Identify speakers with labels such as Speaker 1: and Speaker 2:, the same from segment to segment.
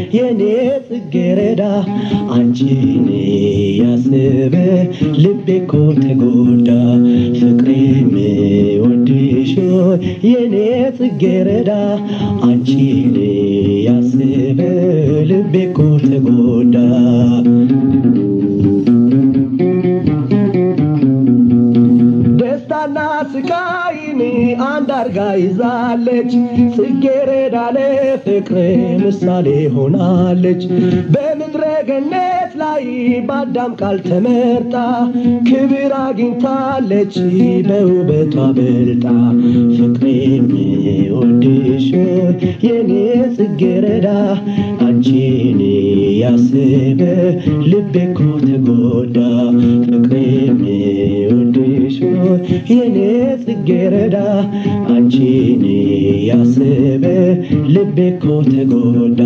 Speaker 1: የኔ ጽጌረዳ አንቺን ያስበ ልቤ እኮ ተጎዳ ፍቅሬም ወድሽ የኔ ጽጌረዳ አንቺን ያስበ ልቤ እኮ ተጎዳ ደስታና ስቃይን አንድ አርጋ ይዛለች ጽጌረዳ ለፍቅር ምሳሌ ሆናለች በምድረ ገነት ላይ በአዳም ቃል ተመርጣ ክብር አግኝታለች በውበቷ በልጣ ፍቅሬም ወድሽ የኔ ጽጌረዳ አንቺን ያስበ ልቤ እኮ ተጎዳ ፍቅሬም ወድሽ የኔ ጽጌረዳ አንቺን ያስበ ልቤ እኮ ተጎዳ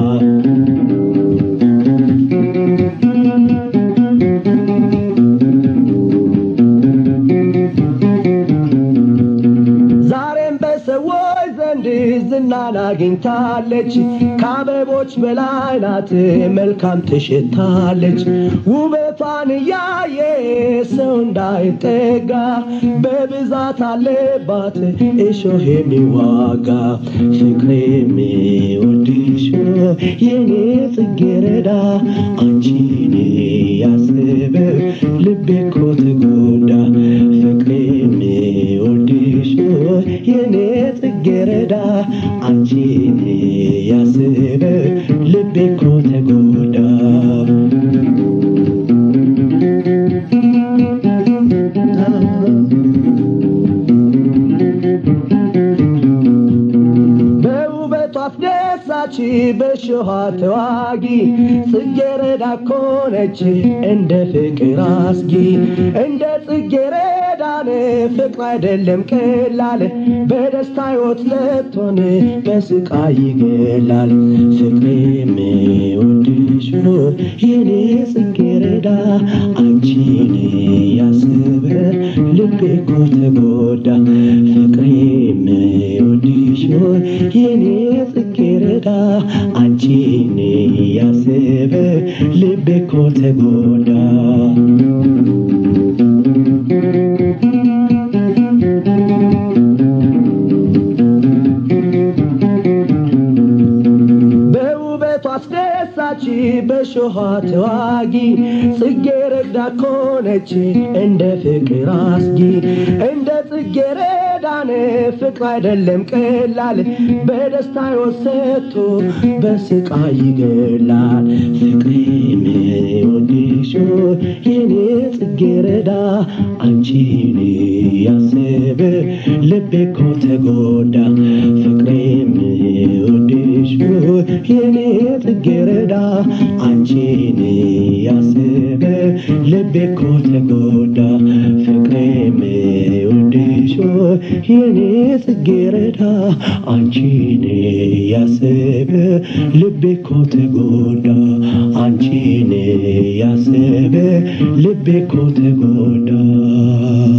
Speaker 1: ዛሬም በሰዎች ዘንድ ዝናን አግኝታለች ከአበቦች በላይ ናት መልካም ትሽታለች ውበቷን እያየ ሰው እንዳይጠጋ በብዛት አለባት እሾህ የሚዋጋ ፍቅሬም ወድሽ የኔ ጽጌረዳ አንቺን ያስበ ልቤ እኮ ተጎዳ ፍቅሬም ወድሽ የኔ ጽጌረዳ አንቺን ያስበ ልቤ እኮ ተጎዳ በውበቷ አስደሳች በሾሃ ተዋጊ ጽጌረዳ ኮነች እንደ ፍቅር አስጊ እንደ ጽጌረዳን ፍቅር አይደለም ቀላል በደስታ ሕይወት ለቶን በስቃይ ይገላል ፍቅሬም ወድሽ የኔ ጽጌረዳ አንቺን ያስበ ልቤ እኮ ተጎዳ ፍቅሬም ወድሽ የኔ ጽጌረዳ አንቺን ያስበ ልቤ እኮ ተጎዳ በውበቷ አስደሳች በሾሃ ተዋጊ ጽጌረዳ ኮነች እንደ ፍቅር አስጊ እንደ ጽጌረዳን ፍቅር አይደለም ቀላል በደስታ ወሰቶ በስቃይ ይገላል ፍቅሬም ወድሽ የኔ ጽጌረዳ አንቺን ያስበ ልቤ እኮ ተጎዳ ፍቅሬም ወድሽ የኔ ጽጌረዳ አንቺን ያስበ ልቤ እኮ ተጎዳ ፍቅሬም ወድሽ የኔ ጽጌረዳ አንቺን ያስበ ልቤ እኮ ተጎዳ አንቺን ያስበ ልቤ እኮ ተጎዳ